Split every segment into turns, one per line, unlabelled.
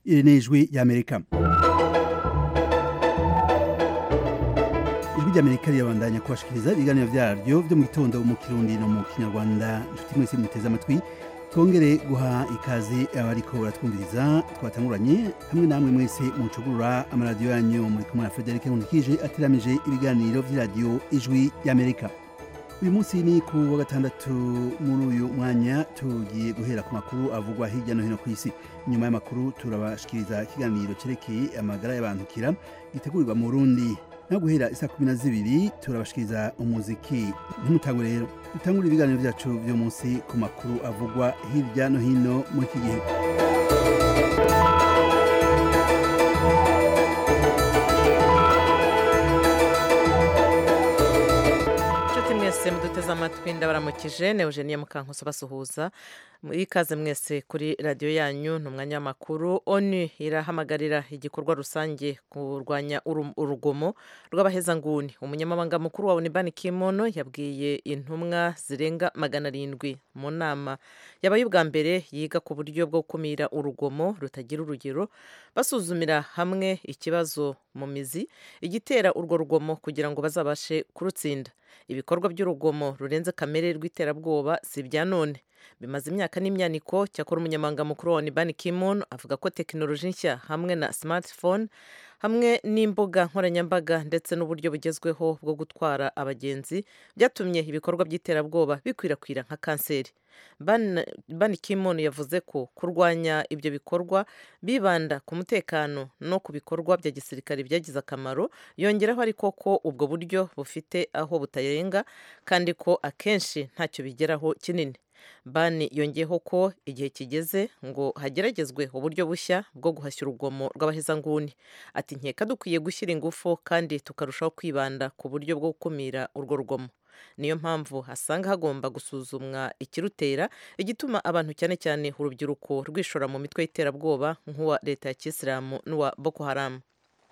iri ni ijwi ry'amerika ijwi ry'amerika rirabandanya kubashikiriza ibiganiro vyaryo vyo mu gitondo mu kirundi no mu kinyarwanda inshuti mwese muteze amatwi twongere guha ikaze abariko baratwumviriza twatanguranye hamwe namwe mwese mucugurura amaradiyo yanyu muri kumwe na Frederic Nkulikije ateramije ibiganiro vy'iradiyo ijwi ry'Amerika uyu munsi ni ku wa gatandatu muri uyu mwanya tugiye guhera ku makuru avugwa hirya no hino ku isi nyuma y'amakuru turabashikiriza ikiganiro cerekeye amagara y'abantu kira gitegurirwa mu Burundi no guhera isa kumi na zibiri turabashikiriza umuziki ntimutangwe rero dutangure ibiganiro vyacu vyo munsi ku makuru avugwa hirya no hino muri iki gihe
inshuti mwese muduteze amatwi ndabaramukije ne eugenie mukankuso basuhuza ikaze mwese kuri radiyo yanyu ni umwanya w'amakuru onu irahamagarira igikorwa rusange kurwanya uru- urugomo rw'abahezanguni umunyamabanga mukuru wa unibani kimono yabwiye intumwa zirenga magana arindwi mu nama yabaye ubwa mbere yiga ku buryo bwo gukumira urugomo rutagira urugero basuzumira hamwe ikibazo mu mizi igitera urwo rugomo kugira ngo bazabashe kurutsinda ibikorwa by'urugomo rurenze kamere rw'iterabwoba si ibya none bimaze imyaka n'imyaniko cyakora umunyamabanga mukuru wa Ban Ki-moon avuga ko tekinoloji nshya hamwe na smartphone hamwe n'imbuga nkoranyambaga ndetse n'uburyo bugezweho bwo gutwara abagenzi byatumye ibikorwa by'iterabwoba bikwirakwira nka kanseri Ban, Ban Ki-moon yavuze ko kurwanya ibyo bikorwa bibanda ku mutekano no ku bikorwa bya gisirikare byagize akamaro yongeraho ariko ko ubwo buryo bufite aho butarenga kandi ko akenshi ntacyo bigeraho kinini bani yongeyeho ko igihe kigeze ngo hageragezwe uburyo bushya bwo guhashya urugomo rw'abahezanguni ati nkeka dukwiye gushyira ingufu kandi tukarushaho kwibanda ku buryo bwo gukumira urwo rugomo niyo mpamvu asanga hagomba gusuzumwa ikirutera igituma abantu cyane cyane urubyiruko rwishora mu mitwe y'iterabwoba nk'uwa leta ya kisilamu n'uwa boko haramu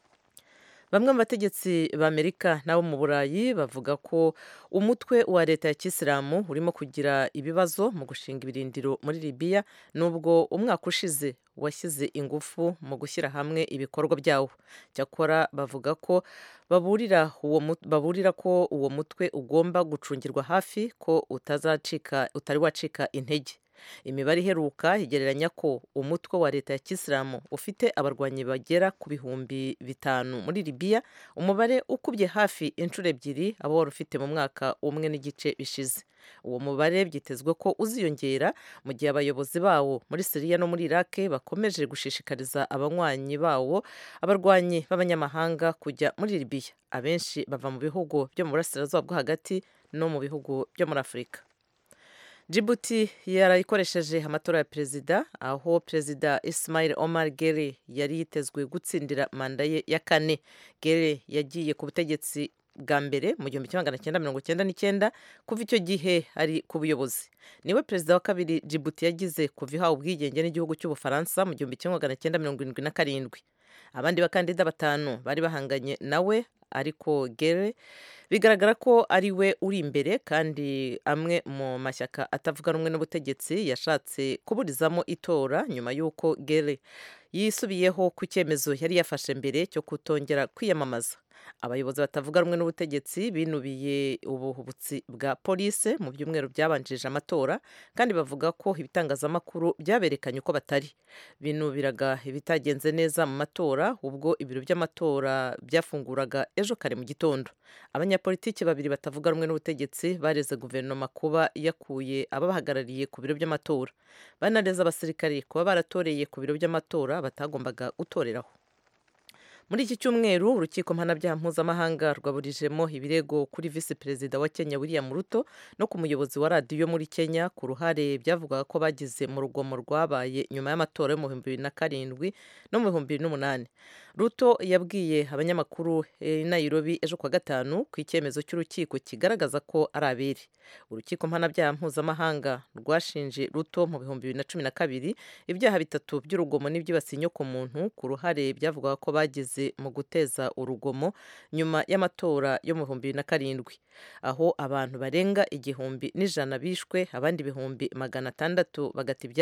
bamwe mu bategetsi b'amerika n'abo mu burayi bavuga ko umutwe wa leta ya kisilamu urimo kugira ibibazo mu gushinga ibirindiro muri libiya nubwo umwaka ushize washyize ingufu mu gushyira hamwe ibikorwa byawo cyakora bavuga ko baburira uwo mu- baburira ko uwo mutwe ugomba gucungirwa hafi ko utazacika utari wacika intege imibare iheruka igereranya ko umutwe wa leta ya kisilamu ufite abarwanyi bagera ku bihumbi bitanu muri libiya umubare ukubye hafi inshuro ebyiri abo wari ufite mu mwaka umwe n'igice bishize uwo mubare byitezwe ko uziyongera mu gihe abayobozi bawo muri siriya no muri irake bakomeje gushishikariza abanywanyi bawo abarwanyi b'abanyamahanga kujya muri libiya abenshi bava mu bihugu byo mu burasirazuba bwo hagati no mu bihugu byo muri afurika Djibouti yarayikoresheje amatora ya perezida aho perezida Ismail Omar Gere yari yitezwe gutsindira manda ye ya kane Gere yagiye ku butegetsi bwa mbere mu gihumbi kimwe magana cyenda mirongo cyenda n'icyenda kuva icyo gihe ari ku buyobozi niwe perezida wa kabiri Djibouti yagize kuva ihawe ubwigenge n'igihugu cy'ubufaransa mu gihumbi kimwe magana cyenda mirongo irindwi na karindwi abandi bakandida batanu bari bahanganye nawe ariko Gere bigaragara ko ari we uri imbere kandi amwe mu mashyaka atavuga rumwe n'ubutegetsi yashatse kuburizamo itora nyuma y'uko Gere yisubiyeho ku cyemezo yari yafashe mbere cyo kutongera kwiyamamaza abayobozi batavuga rumwe n'ubutegetsi binubiye ubuhubutsi bwa polise mu byumweru byabanjirije amatora kandi bavuga ko ibitangazamakuru byaberekanye uko batari binubiraga ibitagenze neza mu matora ubwo ibiro by'amatora byafunguraga ejo kare mu gitondo abanyapolitiki babiri batavuga rumwe n'ubutegetsi bareze guverinoma kuba yakuye ababahagarariye ku biro by'amatora banareza abasirikari kuba baratoreye ku biro by'amatora batagombaga gutoreraho muri iki cyumweru urukiko mpanabyaha mpuzamahanga rwaburijemo ibirego kuri visi perezida wa kenya william ruto no ku muyobozi wa radiyo muri kenya ku ruhare byavugaga ko bagize mu rugomo rwabaye nyuma y'amatora yo mu bihumbi bibiri na karindwi no mu bihumbi bibiri n'umunani ruto yabwiye abanyamakuru i nairobi ejo kuwa gatanu ku icyemezo cy'urukiko kigaragaza ko ari abere urukiko mpanabyaha mpuzamahanga rwashinje ruto mu bihumbi bibiri na cumi na kabiri ibyaha bitatu by'urugomo n'ibyibasiye inyokomuntu ku ruhare byavugaga ko bagize mu guteza urugomo nyuma y'amatora yo mu bihumbi bibiri na karindwi aho abantu barenga igihumbi n'ijana bishwe abandi ibihumbi magana atandatu bagata ibyabo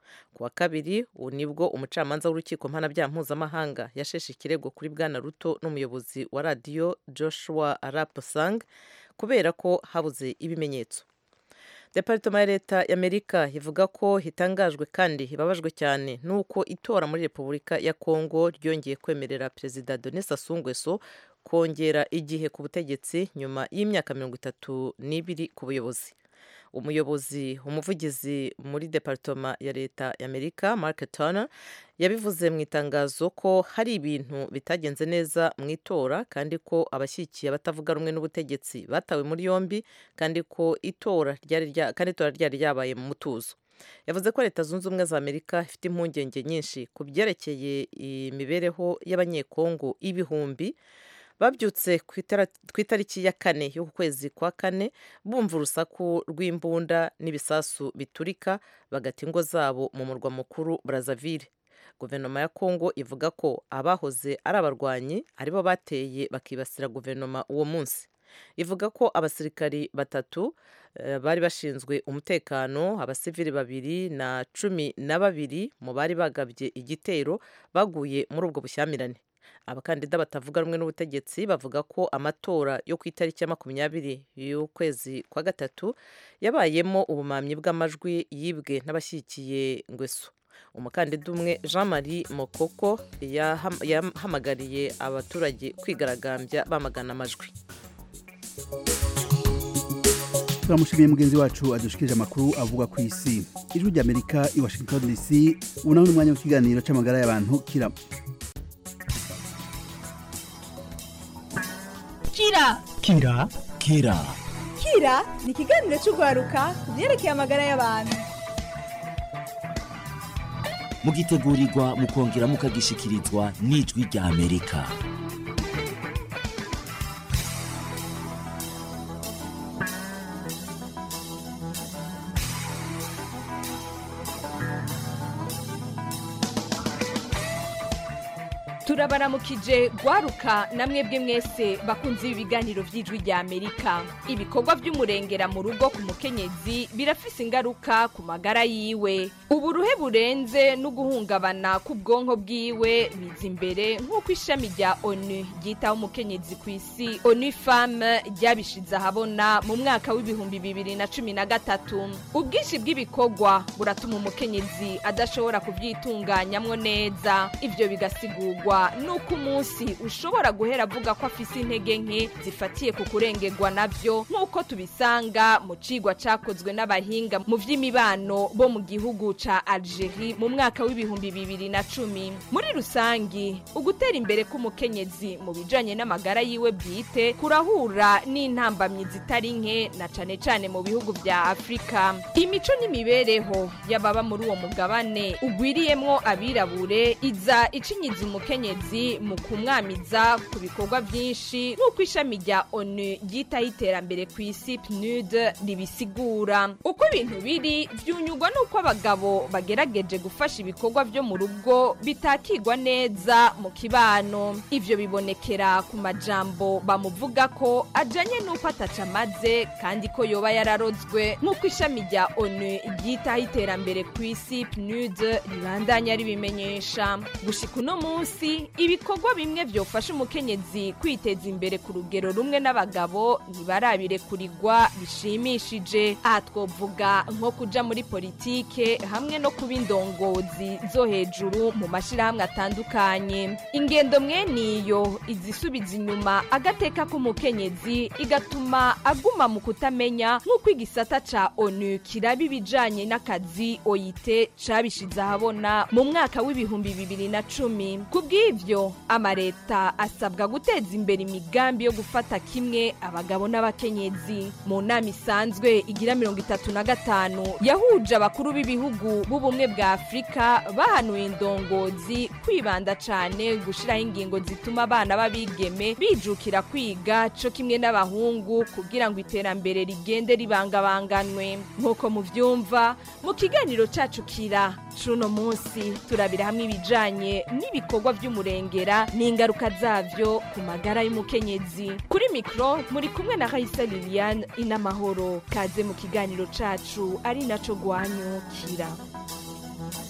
ku wa kabiri ubu nibwo umucamanza w'urukiko mpanabyaha mpuzamahanga yasheshe ikirego kuri bwana ruto n'umuyobozi wa radiyo joshua arapusang kubera ko habuze ibimenyetso deparitoma ya leta y'amerika ivuga ko hitangajwe kandi ibabajwe cyane n'uko itora muri repubulika ya kongo ryongeye kwemerera perezida denis sassou nguesso kongera igihe ku butegetsi nyuma y'imyaka mirongo itatu n'ibiri ku buyobozi umuyobozi umuvugizi muri deparitoma ya leta y'amerika mark turner yabivuze mu itangazo ko hari ibintu bitagenze neza mu itora kandi ko abashyigikiye abatavuga rumwe n'ubutegetsi batawe muri yombi kandi ko itora ryari kandi itora ryari ryabaye mu mutuzo yavuze ko leta zunze ubumwe za amerika ifite impungenge nyinshi ku byerekeye imibereho y'abanyekongo ibihumbi babyutse ku itariki ya kane y'uku kwezi kwa kane bumva urusaku rw'imbunda n'ibisasu biturika bagata ingo zabo mu murwa mukuru Brazzaville guverinoma ya kongo ivuga ko abahoze ari abarwanyi aribo bateye bakibasira guverinoma uwo munsi ivuga ko abasirikari batatu bari bashinzwe umutekano abasivili babiri na cumi na babiri mu bari bagabye igitero baguye muri ubwo bushyamirane abakandida batavuga rumwe n'ubutegetsi bavuga ko amatora yo ku itariki ya makumyabiri y'ukwezi kwa gatatu yabayemo ubumamyi bw'amajwi yibwe n'abashyigikiye ngweso umukandida umwe jean marie mokoko yahamagariye abaturage kwigaragambya bamagana amajwi
turamushimiye mugenzi wacu adushikirije amakuru avuga ku isi ijwi ry'amerika i washington dc ubu naho ni umwanya w'ikiganiro cy'amagara y'abantu kira
kira
kira kira
kira ni ikiganiro cy'urwaruka ku byerekeye amagara y'abantu
mugitegurirwa mukongera mukagishikirizwa n'ijwi rya amerika
turabaramukije gwaruka namwe bwe mwese bakunze ibi biganiro by'ijwi rya amerika ibikorwa by'umurengera mu rugo ku mukenyezi birafise ingaruka ku magara yiwe uburuhe burenze no guhungabana k'ubwonko bwiwe biza imbere nk'uko ishami rya onu ryitaho umukenyezi ku isi onu femme ryabishize ahabona mu mwaka w'ibihumbi bibiri na cumi na gatatu ubwinshi bw'ibikorwa buratuma umukenyezi adashobora kubyitunganyamwo neza ibyo bigasigurwa nuko umunsi ushobora guhera avuga ko afise intege nke zifatiye ku kurengerwa nabyo nk'uko tubisanga mu cigwa cakozwe n'abahinga mu vy'imibano bo mu gihugu ca Algerie mu mwaka w'ibihumbi bibiri na cumi muri rusangi ugutera imbere k'umukenyezi mu bijanye n'amagara yiwe bwite kurahura n'intambamyi zitari nke na cane cane mu bihugu vya Afrika imico n'imibereho y'ababa muri uwo mugabane ugwiriyemwo abirabure iza icinyiza umukenyezi mu kumwamiza ku bikorwa byinshi nk'uko ishami rya onu ryitaho iterambere ku isi pnud ribisigura uko ibintu biri byunyurwa n'uko abagabo bagerageje gufasha ibikorwa byo mu rugo bitakigwa neza mu kibano ibyo bibonekera ku majambo bamuvuga ko ajanye n'uko ataca amaze kandi ko yoba yararozwe nk'uko ishami rya onu ryitaho iterambere ku isi pnud ribandanya ribimenyesha gushika uno munsi ibikorwa bimwe byofasha umukenyezi kwiteza imbere ku rugero rumwe n'abagabo ntibarabirekurirwa bishimishije aha twovuga nko kuja muri politike hamwe no kuba indongozi zo hejuru mu mashyirahamwe atandukanye ingendo mweniyo izisubiza inyuma agateka k'umukenyezi igatuma aguma mu kutamenya nk'uko igisata ca onu kiraba ibijanye n'akazi oyite cabishize ahabona mu mwaka w'ibihumbi bibiri na cumi ku bw'ivyo amareta asabwa guteza imbere imigambi yo gufata kimwe abagabo n'abakenyezi mu nama isanzwe igira mirongo itatu na gatanu yahuje abakuru b'ibihugu b'ubumwe bwa afurika bahanuye indongozi kwibanda cane gushiraho ingingo zituma abana b'abigeme bijukira kwiga co kimwe n'abahungu kugira ngo iterambere rigende ribangabanganwe nk'uko muvyumva mu kiganiro cacu kira c'uno munsi turabira hamwe ibijanye n'ibikorwa vy'umurengera n'ingaruka zavyo ku magara y'umukenyezi kuri mikro muri kumwe na Raisa Liliane inamahoro kaze mu kiganiro cacu ari naco gwanyukira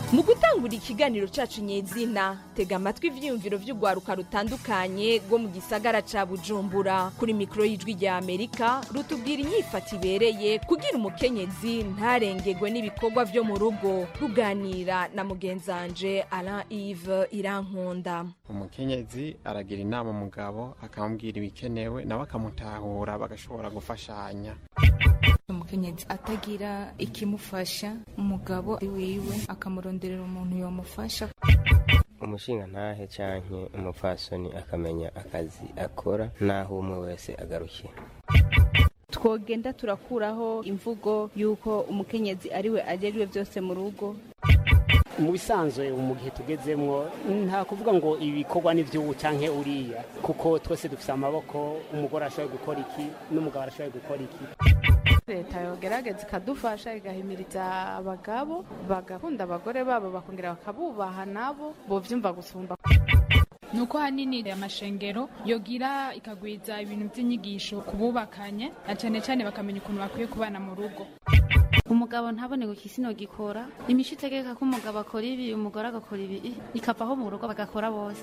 mu gutangura ikiganiro cacu nyezina tega amatwi ivyiyumviro vy'urwaruka rutandukanye rwo mu gisagara ca bujumbura kuri mikoro y'ijwi rya amerika rutubwira inyifata ibereye kugira umukenyezi ntarengegwe n'ibikorwa vyo mu rugo ruganira na mugenzanje alain ive irankunda
umukenyezi aragira inama umugabo akamubwira ibikenewe nawe akamutahura bagashobora gufashanya
umukenyezi atagira ikimufasha umugabo wiwe akamuronderera umuntu yamufasha
umushinga ntahe canke umupfasoni akamenya akazi akora naho umwe wese agarukira
twogenda turakuraho imvugo y'uko umukenyezi ariwe ajejwe byose mu rugo
mu bisanzwe mu gihe tugezemwo nta kuvuga ngo ibikorwa n'ivy'ubu canke uriya kuko twese dufise amaboko umugore arashoboye gukora iki n'umugabo arashoboye gukora iki
leta yogerageza ikadufasha igahimiriza abagabo bagakunda abagore babo bakongera bakabubaha nabo bovyumva gusumba
nuko hanini amashengero yogira ikagwiza ibintu by'inyigisho ku bubakanye na cyane cyane bakamenya ukuntu bakwiye kubana mu rugo
umugabo ntabone ngo ikisino gikora imico itegeka ko umugabo akora ibi umugore agakora ibi ikavaho mu rugo bagakora bose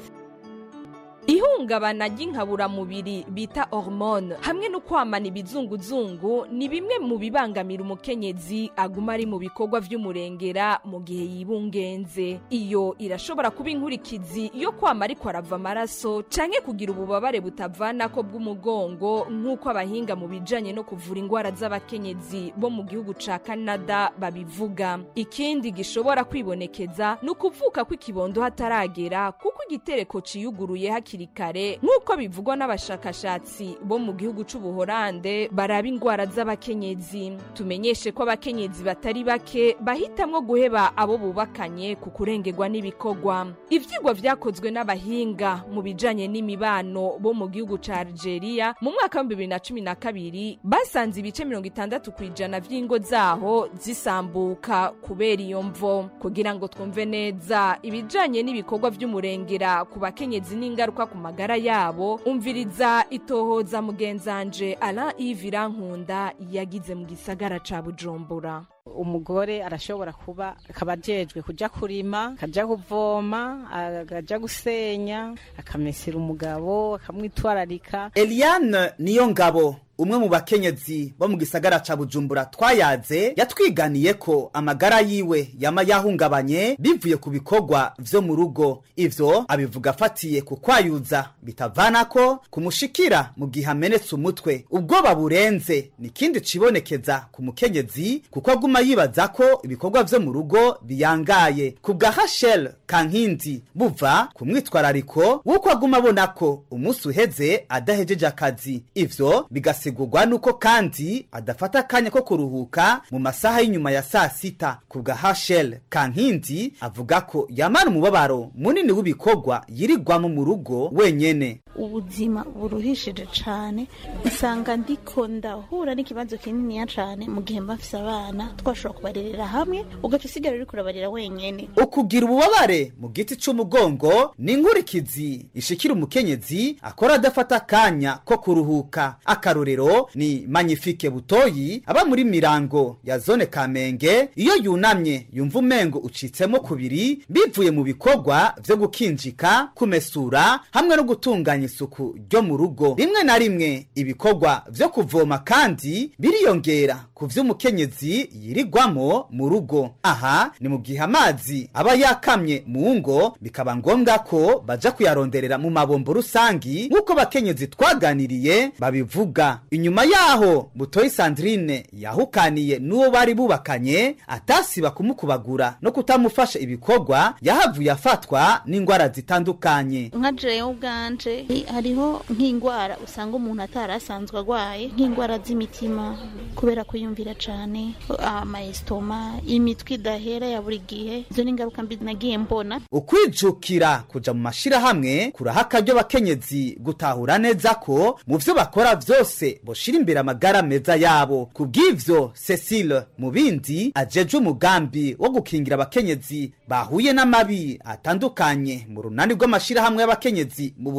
ihungabana ry'inkaburamubiri bita hormone hamwe no kwamana ibizunguzungu ni bimwe mu bibangamira umukenyezi aguma ari mu bikorwa vy'umurengera mu gihe yibungenze iyo irashobora kuba inkurikizi yo kwama ariko arava amaraso canke kugira ububabare butavanako bw'umugongo nk'uko abahinga mu bijanye no kuvura ingwara z'abakenyezi bo mu gihugu ca canada babivuga ikindi gishobora kwibonekeza ni ukuvuka kw'ikibondo hataragera kuko igitereko ciyuguruye hakiri hakiri kare nk'uko bivugwa n'abashakashatsi bo mu gihugu c'ubuhorande baraba ingwara z'abakenyezi tumenyeshe ko abakenyezi batari bake bahitamwo guheba abo bubakanye ku kurengerwa n'ibikorwa ivyigwa vyakozwe n'abahinga mu bijanye n'imibano bo mu gihugu ca algeria mu mwaka w'ibihumbi bibiri na cumi na kabiri basanze ibice mirongo itandatu ku ijana vy'ingo zaho zisambuka kubera iyo mvo kugira ngo twumve neza ibijanye n'ibikorwa vy'umurengera ku bakenyezi n'ingaruka ku magara yabo umviriza itohoza mugenzanje Alain Yves Irankunda yagize mu gisagara ca Bujumbura
umugore arashobora kuba akaba ajejwe kuja kurima akaja kuvoma akaja gusenya akamesera umugabo akamwitwararika
Eliane niyo ngabo umwe mu bakenyezi bo mu gisagara ca bujumbura twayaze yatwiganiye ko amagara yiwe yama yahungabanye bivuye ku bikorwa vyo mu rugo ivyo abivuga afatiye ku kwayuza bitavanako kumushikira mu gihe amenetse umutwe ubwoba burenze ni ikindi cibonekeza ku mukenyezi kuko aguma yibaza ko ibikorwa vyo mu rugo biyangaye ku bwa hashel kankindi buva ku mwitwarariko w'uko aguma abona ko umunsi uheze adahejeje akazi ivyo bigasa bigasigurwa nuko kandi adafata akanya ko kuruhuka mu masaha y'inyuma ya saa sita ku bwa hashel kankindi avuga ko yamara umubabaro munini w'ibikorwa yirirwamo mu rugo wenyene
ubuzima buruhishije cane usanga ndiko ndahura n'ikibazo kininiya cane mu gihe mbafise abana twashobora kubarerera hamwe ugaca usigara uriko urabarera wenyene
ukugira ububabare mu giti c'umugongo ni inkurikizi ishikira umukenyezi akora adafata akanya ko kuruhuka akarorero ni magnifique butoyi aba muri mirango ya zone kamenge iyo yunamye yumva umengo ucitsemo kubiri bivuye mu bikorwa vyo gukinjika kumesura hamwe no gutunganya isuku ryo mu rugo rimwe na rimwe ibikorwa vyo kuvoma kandi biriyongera ku vy'umukenyezi yirirwamo mu rugo aha ni mu gihe amazi aba yakamye mu ngo bikaba ngombwa ko baja kuyaronderera mu mabombo rusangi nk'uko bakenyezi twaganiriye babivuga inyuma yaho butoyi sandrine yahukaniye n'uwo bari bubakanye atasiba kumukubagura no kutamufasha ibikorwa yahavuye afatwa n'indwara zitandukanye
nka jewe ubwanje hariho nk'indwara usanga umuntu atari asanzwe arwaye nk'indwara z'imitima kubera kuyumvira cane amayesitoma imitwe idahera ya buri gihe izo ni ingaruka mbi nagiye mbona
ukwijukira kuja mu mashirahamwe kuraha akaryo abakenyezi gutahura neza ko mu vyo bakora vyose boshira imbere amagara meza yabo ku bw'ivyo cecile mu bindi ajeje umugambi wo gukingira abakenyezi bahuye n'amabi atandukanye mu runani rw'amashirahamwe y'abakenyezi mu burundi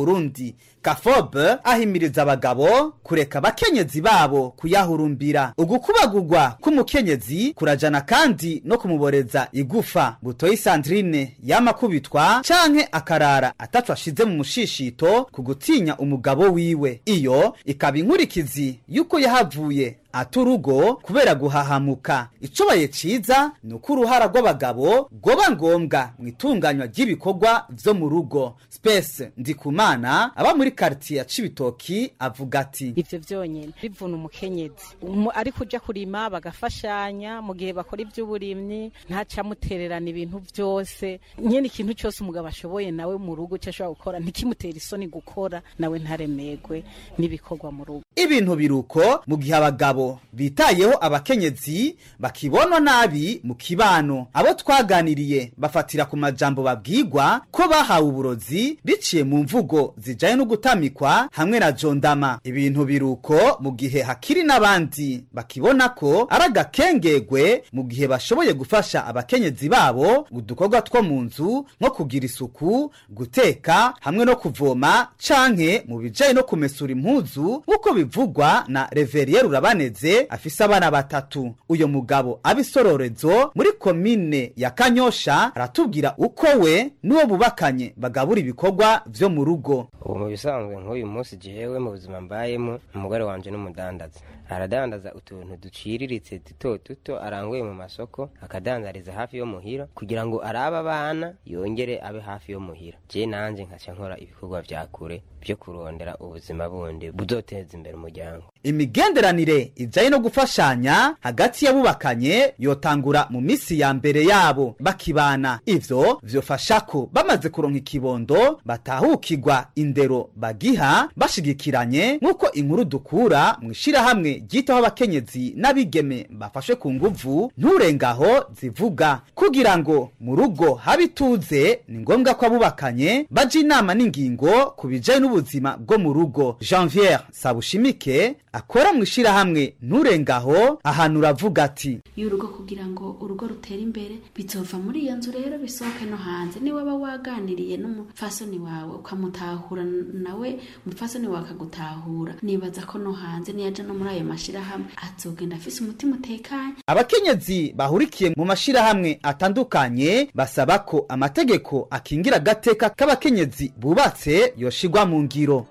y'abakenyezi kafobe ahimiriza abagabo kureka abakenyezi babo kuyahurumbira ugukubagurwa k'umukenyezi kurajana kandi no kumuboreza igufa butoyi sandrine yamakubitwa canke akarara ataco ashize mu mushishito ku gutinya umugabo wiwe iyo ikaba inkurikizi y'uko yahavuye ata urugo kubera guhahamuka icobaye ciza ni uko uruhara rw'abagabo rwoba ngombwa mu itunganywa ry'ibikorwa vyo mu rugo spese ndikumana aba muri karitiye ya cibitoki avuga ati
ivyo vyonyene bivuna umukenyezi Umu- ariko uja kurima bagafashanya mu gihe bakora ivy'uburimyi ntacamutererana ibintu vyose nyene ikintu cose umugabo ashoboye nawe mu rugo ico ashobora gukora ntikimutera isoni gukora nawe ntaremegwe n'ibikorwa mu rugo
ibintu biruko mu gihe abagabo bitayeho abakenyezi bakibonwa nabi mu kibano abo twaganiriye bafatira ku majambo babwirwa ko bahawe uburozi biciye mu mvugo zijanye no gutamikwa hamwe na jondama ibintu biruko mu gihe hakiri n'abandi bakibona ko ari agakengegwe mu gihe bashoboye gufasha abakenyezi babo udukorwa two mu nzu nko kugira isuku guteka hamwe no kuvoma canke mu bijanye no kumesura impuzu nk'uko bivugwa na reveriye rurabaneze afise abana batatu uyo mugabo abisororezo muri komine ya kanyosha aratubwira uko we n'uwo bubakanye bagabura ibikorwa vyo mu rugo
ubu mu bisanzwe nk'uyu munsi jewe mu buzima mbayemo umugore wanje n'umudandaza aradandaza utuntu duciriritse duto duto aranguye mu masoko akadandariza hafi yo muhira kugira ngo arabe abana yongere abe hafi yo muhira je nanje nkaca nkora ibikorwa vya kure vyo kurondera ubuzima bundi buzoteza imbere umuryango
imigenderanire ijanye no gufashanya hagati y'abubakanye yotangura mu misi ya mbere yabo bakibana ivyo vyofasha ko bamaze kuronka ikibondo batahukirwa indero bagiha bashigikiranye nk'uko inkuru dukura mu ishirahamwe ryitaho abakenyezi n'abigeme bafashwe ku nguvu nturengaho zivuga kugira ngo mu rugo habe ituze ni ngombwa ko abubakanye baja inama n'ingingo ku bijanye n'ubuzima bwo mu rugo janviere sabushimike akora mu ishirahamwe nturengaho ahantu uravuga ati
y'urugo kugira ngo urugo rutere imbere bizova muri iyo nzu rero bisohoke no hanze niba waba waganiriye n'umupfasoni wawe ukamutahura nawe umupfasoni wawe akagutahura nibaza ko no hanze niyaja no muri ayo mashirahamwe azogenda afise umutima utekanye
abakenyezi bahurikiye mu mashirahamwe atandukanye basaba ko amategeko akingira agateka k'abakenyezi bubatse yoshigwa mu ngiro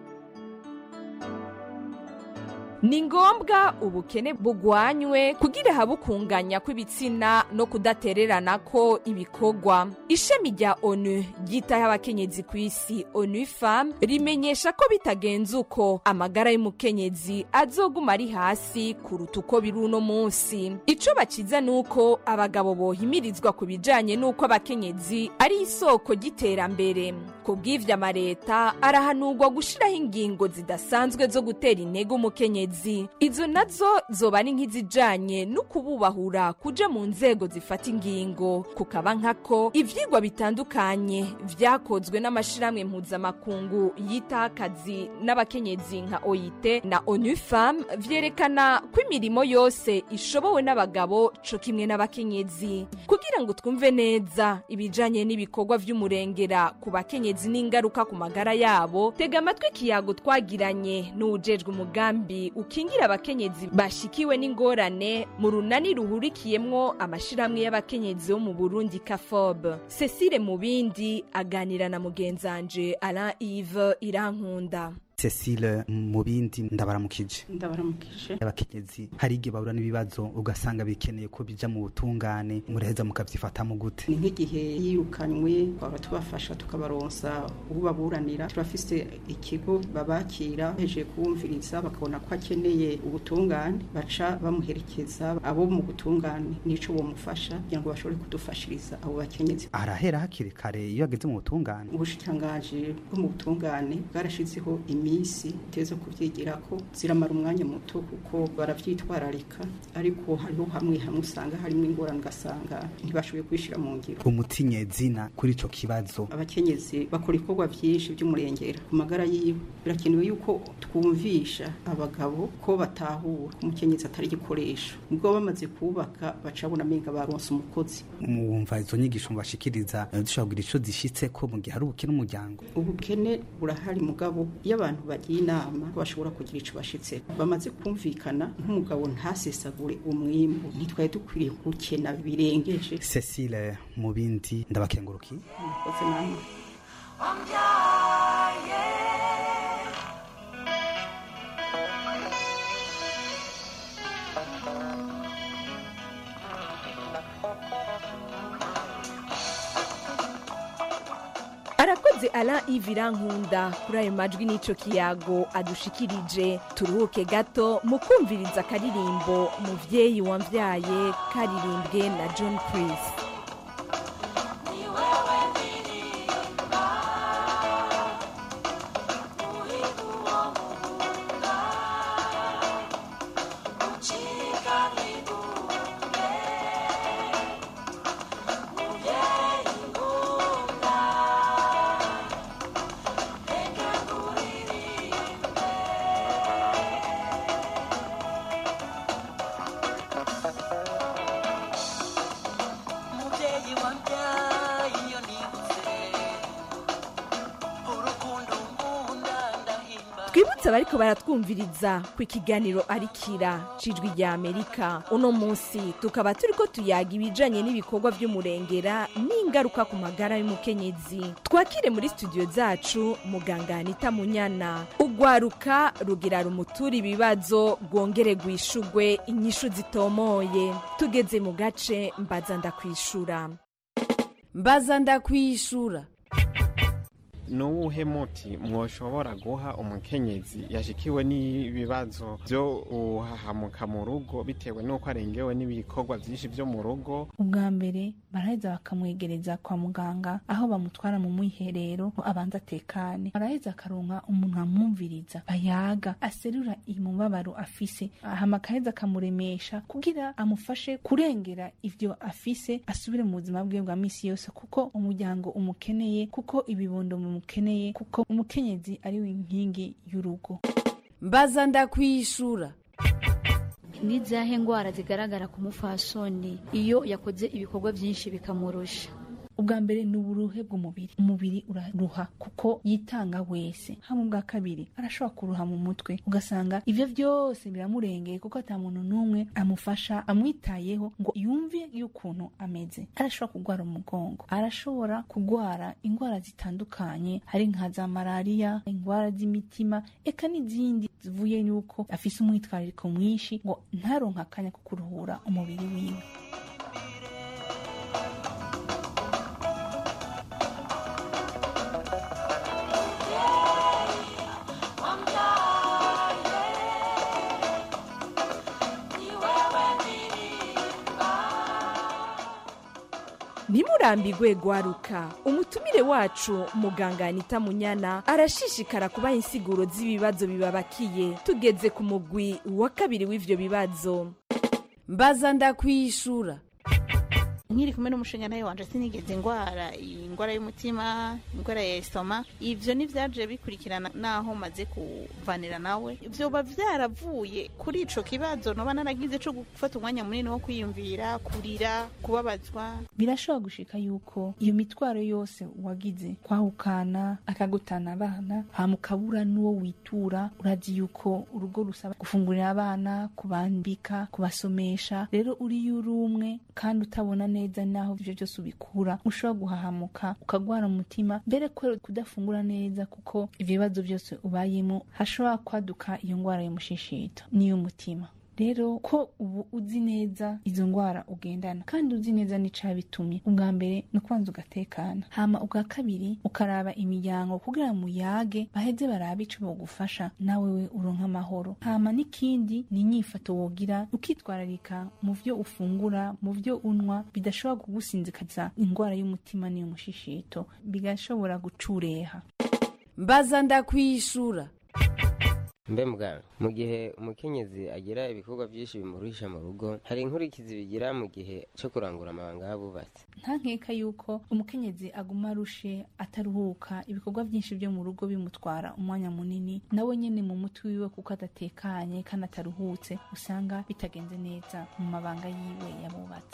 ni ngombwa ubukene bugwanywe kugira habe ukunganya kw'ibitsina no kudatererana ko ibikorwa ishami rya onu ryitaho abakenyezi ku isi onu fam rimenyesha ko bitagenze uko amagara y'umukenyezi azoguma ari hasi kuruta uko biri uno munsi ico baciza ni uko abagabo bohimirizwa ku bijanye n'uko abakenyezi ari isoko ry'iterambere ku bw'ivyo amareta arahanurwa gushiraho ingingo zidasanzwe zo gutera intege umukenyezi izo nazo zoba ari nk'izijanye no kububahura kuja mu nzego zifata ingingo kukaba nkako ivyigwa bitandukanye vyakozwe n'amashirahamwe mpuzamakungu yitaho akazi n'abakenyezi nka oit na onu fam vyerekana ko imirimo yose ishobowe n'abagabo co kimwe n'abakenyezi kugira ngo twumve neza ibijanye n'ibikorwa vy'umurengera ku bakenyezi n'ingaruka ku magara yabo tega amatwi ikiyago twagiranye n'uwujejwe umugambi ukingira abakenyezi bashikiwe n'ingorane mu runani ruhurikiyemwo amashirahamwe y'abakenyezi bo mu burundi kafob cecile mubindi aganira na mugenzanje alain ive irankunda
cecile mu bindi ndabaramukije
ndabaramukije
abakenyezi hari igihe bahura n'ibibazo ugasanga bikeneye ko bija mu butungane muraheza mukavyifatamo gute
ni nk'igihe yirukanywe twaba tubafasha tukabaronsa ubaburanira turafise ikigo babakira hejeje kuwumviriza bakabona ko akeneye ubutungane baca bamuherekeza abo mu butungane nico bomufasha kugira ngo bashobore kudufashiriza abo bakenyezi
arahera hakiri kare iyo ageze mu butungane
ubushikirangaje bwo mu butungane bwarashizeho imi minsi teza kubyigira ko ziramara umwanya muto kuko baravyitwararika ariko hariho hamwe hamwe usanga harimo ingorane ugasanga ntibashoboye kubishyira mu ngiro
umutinyezina kuri ico kibazo
abakenyezi bakora ibikorwa byinshi by'umurengera ku magara yiwe birakenewe yuko twumvisha abagabo ko batahura ko umukenyezi atari igikoresho ubwo bamaze kubaka baca babona amenga baronse umukozi
mwumva izo nyigisho mbashikiriza eh, dushobora kugira ico zishitse ko mu gihe hari ubukene umuryango
ubukene burahari mugabo iyo abantu bagiye inama bashobora kugira ico bashitse bamaze kumvikana nk'umugabo ntasesagure umwimbu ntitwari dukwiriye gukena birengeje
Cecile mu bindi ndabakenguruki
murakoze namwe
arakoze ara ivira nkunda kuri ayo majwi n'ico kiyago adushikirije turuhuke gato mu kumviriza akaririmbo muvyeyi wamvyaye karirimbwe na john pris
mubyeyi wabyaye iyo nibutse urukundo nkunda ndahimba
twibutse abariko baratwumviriza ku ikiganiro arikira cijwi rya amerika uno munsi tukaba turiko tuyaga ibijanye n'ibikorwa vy'umurengera n'ingaruka ku magara y'umukenyezi twakire muri studio zacu muganga anita munyana ugwaruka rugira rumutura ibibazo rwongere rwishugwe inyishu zitomoye tugeze mu gace mbaza ndakwishura
mbaza ndakwishura
ni uwuhe muti mwoshobora guha umukenyezi yashikiwe n'ibibazo byo uhahamuka mu rugo bitewe n'uko arengewe n'ibikorwa byinshi byo mu rugo
ubwa mbere baraheza bakamwegereza kwa muganga aho bamutwara mu mwiherero ngo abanza atekane araheza akaronka umuntu amwumviriza bayaga aserura imubabaro afise hama akaheza akamuremesha kugira amufashe kurengera ivyo afise asubire mu buzima bwiwe bwa misi yose kuko umuryango umukeneye kuko ibibondo bimukeneye kuko umukenyezi ari we inkingi y'urugo
mbaza ndakwishura
n'izahe ndwara zigaragara ku mufasoni iyo yakoze ibikorwa byinshi bikamurusha
ubwa mbere ni uburuhe bw'umubiri umubiri uraruha kuko yitanga wese hama ubwa kabiri arashobora kuruha mu mutwe ugasanga ivyo vyose biramurengeye kuko ata muntu n'umwe amufasha amwitayeho ngo yumve y'ukuntu ameze arashobora kugwara umugongo arashobora kugwara indwara zitandukanye hari nka za malariya indwara z'imitima eka n'izindi zivuye y'uko afise umwitwarariko mwinshi ngo ntaronke akanya ko kuruhura umubiri wiwe
ntimurambigwe gwaruka umutumire wacu muganga anita munyana arashishikara kubaha insiguro z'ibibazo bibabakiye tugeze ku mugwi wa kabiri w'ivyo bibazo
mbaza ndakwishura
nkiri kumwe n'umushinga nawe wanje sinigeze ingwara ingwara y'umutima ingwara ya esitoma ivyo nivyaje bikurikirana naho maze kuvanira nawe vyoba vyaravuye kuri ico kibazo noba naragize co gufata umwanya munini wo kwiyumvira kurira kubabazwa
birashobora gushika yuko iyo mitwaro yose wagize kwahukana akagutana abana hama ukabura n'uwo witura urazi yuko urugo rusaba gufungurira abana kubambika kubasomesha rero uriyo uri umwe kandi utabona neza naho ivyo byose ubikura ushobora guhahamuka ukagwara umutima mbere kubera kudafungura neza kuko ivyo bibazo byose ubayemo hashobora kwaduka iyo ngwara y'umushishito n'iy'umutima rero ko ubu uzi neza izo ndwara ugendana kandi uzi neza n'icabitumye ubwa mbere ni ukubanza ugatekana hama ubwa kabiri ukaraba imiryango kugira muyage baheze barabe ico bogufasha nawe we uronka amahoro hama n'ikindi ni inyifato wogira ukitwararika mu vyo ufungura mu vyo unwa bidashobora kugusinzikaza indwara y'umutima n'iy'umushishito bigashobora gucureha
mbaza ndakwishura
mbe muganga mu gihe umukenyezi agira ibikorwa byinshi bimuruhisha mu rugo hari inkurikizi bigira mu gihe cyo kurangura amabanga y'abubatsi
nta nkeka yuko umukenyezi aguma arushe ataruhuka ibikorwa byinshi byo mu rugo bimutwara umwanya munini nawe nyene mu mutwe wiwe kuko adatekanye kandi ataruhutse usanga bitagenze neza mu mabanga yiwe yabubatse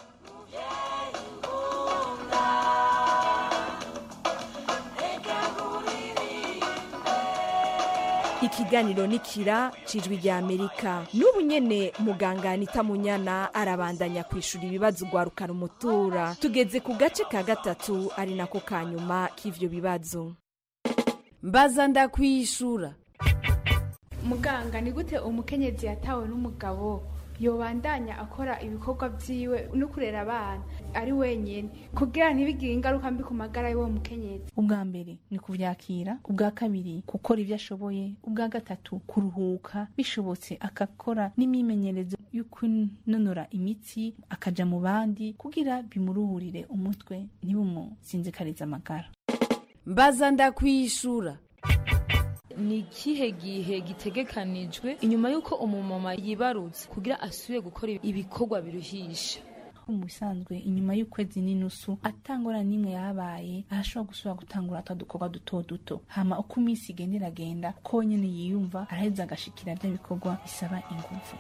ikiganiro nikira cijwi rya amerika n'ubu nyene muganga anita munyana arabandanya kwishura ibibazo ugwarukana umutura tugeze ku gace ka gatatu ari nako ka nyuma k'ivyo bibazo
mbaza ndakwishura
muganga ni gute umukenyezi yatawe n'umugabo yobandanya akora ibikorwa vyiwe no kurera abana ari wenyene kugira ntibigire ingaruka mbi ku magara y'uwo mukenyezi
ubwa mbere ni kuvyakira ubwa kabiri gukora ibyo ashoboye ubwa gatatu kuruhuka bishobotse agakora n'imyimenyerezo yo kunonora imitsi akaja mu bandi kugira bimuruhurire umutwe ntibumusinzikarize amagara
mbaza ndakwishura
ni ikihe gihe gitegekanijwe inyuma y'uko umumama yibarutse kugira asubire gukora ibikorwa biruhisha
mu bisanzwe inyuma y'ukwezi n'inusu atangora n'imwe yabaye arashobora gusubira gutangura twa dukorwa duto duto hama uko iminsi igenda iragenda ko nyene yiyumva araheza agashikira bya bikorwa bisaba ingufu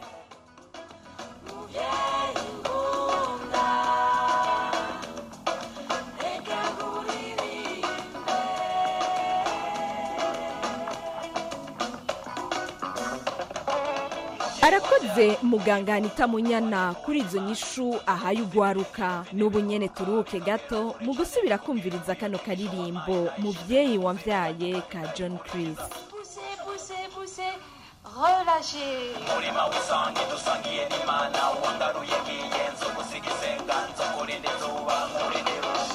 arakoze muganga anita munyana kuri izo nyishu ahaye ugwaruka n'ubu nyene turuhuke gato mu gusubira kumviriza kano karirimbo muvyeyi wamvyaye ka john chris
relâchez.
umurima w'isange dusangiye n'imana wangaruye ngiyenze gusiga isenga nzo kurinde izuba nkurinde irungu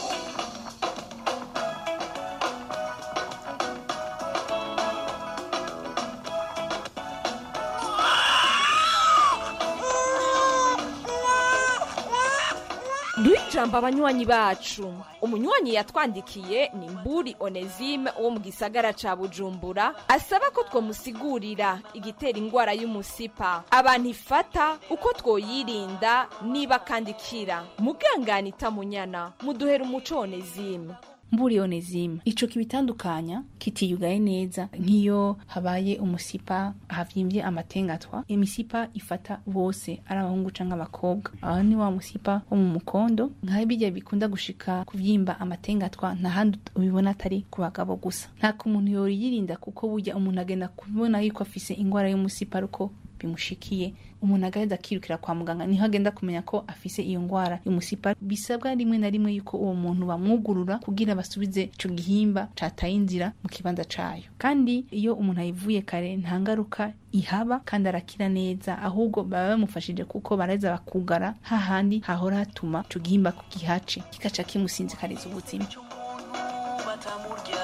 duhe ijambo abanywanyi bacu umunywanyi yatwandikiye ni mburi onesime wo mu gisagara ca bujumbura asaba ko twomusigurira igitera ingwara y'umusipa abantu ifata uko twoyirinda niba kandi ikira mugangana itamunyana muduhera umuco onesime
mburi onezime ico kibitandukanya kitiyugaye neza nk'iyo habaye umusipa havyimbye amatengatwa imisipa ifata bose ari abahungu canke abakobwa aho ni wa musipa wo mu mukondo nka bijya bikunda gushika kuvyimba amatengatwa nta handi ubibona atari ku bagabo gusa nta umuntu yoyirinda kuko burya umuntu agenda kubona yuko afise ingwara y'umusipa ariko bimushikiye umuntu agaheza akirukira kwa muganga niho agenda kumenya ko afise iyo ngwara y'umusipa bisabwa rimwe na rimwe yuko uwo muntu bamwugurura kugira basubize ico gihimba cataye inzira mu kibanza cayo kandi iyo umuntu ayivuye kare nta ngaruka ihaba kandi arakira neza ahubwo baba bamufashije kuko baraheza bakugara hahandi hahora hatuma ico gihimba ku gihace kikaca kimusinzikariza ubuzima
batamurya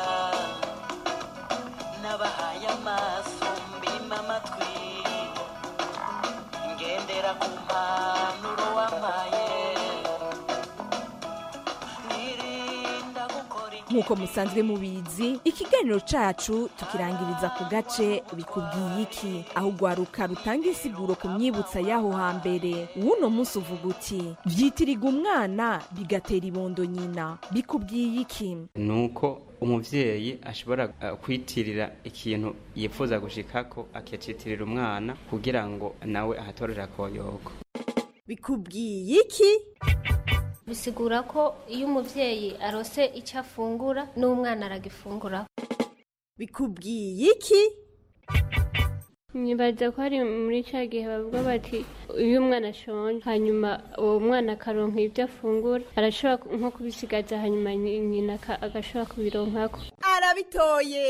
n'abahaye amaso mbima amatwi ngendera ku mpanuro wampaye nirinda gukora
nk'uko musanzwe mubizi ikiganiro cacu tukirangiriza ku gace bikubwiye iki aho ugwaruka rutanga insiguro ku myibutsa y'aho hambere w'uno munsi uvuga uti vyitiriga umwana bigatera ibondo nyina bikubwiye iki
nuko umuvyeyi ashobora uh, kwitirira ikintu yifuza gushikako akacitirira umwana kugira ngo nawe ahatorera koyoko
bikubwiye iki
bisigura ko iyo umuvyeyi arose icyo afungura n'umwana aragifungura
bikubwiye iki
nibaza ko hari muri cya gihe bavuga bati iyo umwana ashonje hanyuma uwo mwana akaronka ibyo afungura arashobora nko kubisigaza hanyuma nyina aka- agashobora kubironkako
arabitoye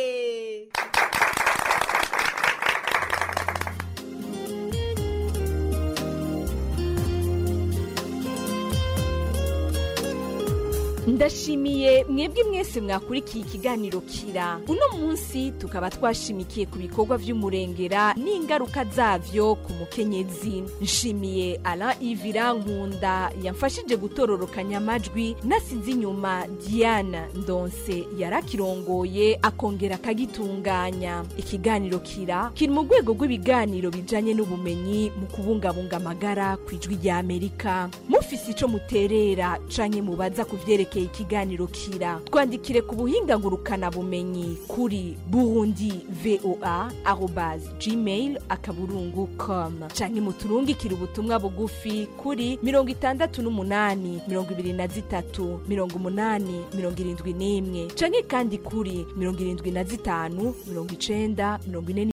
ndashimiye mwebwe mwese mwakurikiye ikiganiro kira uno munsi tukaba twashimikiye ku bikorwa vy'umurengera n'ingaruka zavyo ku mukenyezi nshimiye ala ivira nkunda yamfashije gutororokanya amajwi nasize inyuma diana ndonse yarakirongoye akongera akagitunganya ikiganiro kira kiri mu rwego rw'ibiganiro bijanye n'ubumenyi mu kubungabunga amagara ku ijwi rya amerika mufise ico muterera canke mubaza ku vyerekeye ikiganiro kira twandikire ku buhinga ngurukana bumenyi kuri burundi voa arobas gmail akaburungu com canke muturungikire ubutumwa bugufi kuri mirongo itandatu n'umunani mirongo ibiri na zitatu mirongo umunani mirongo irindwi n'imwe canke kandi kuri mirongo irindwi na zitanu mirongo icenda mirongo ine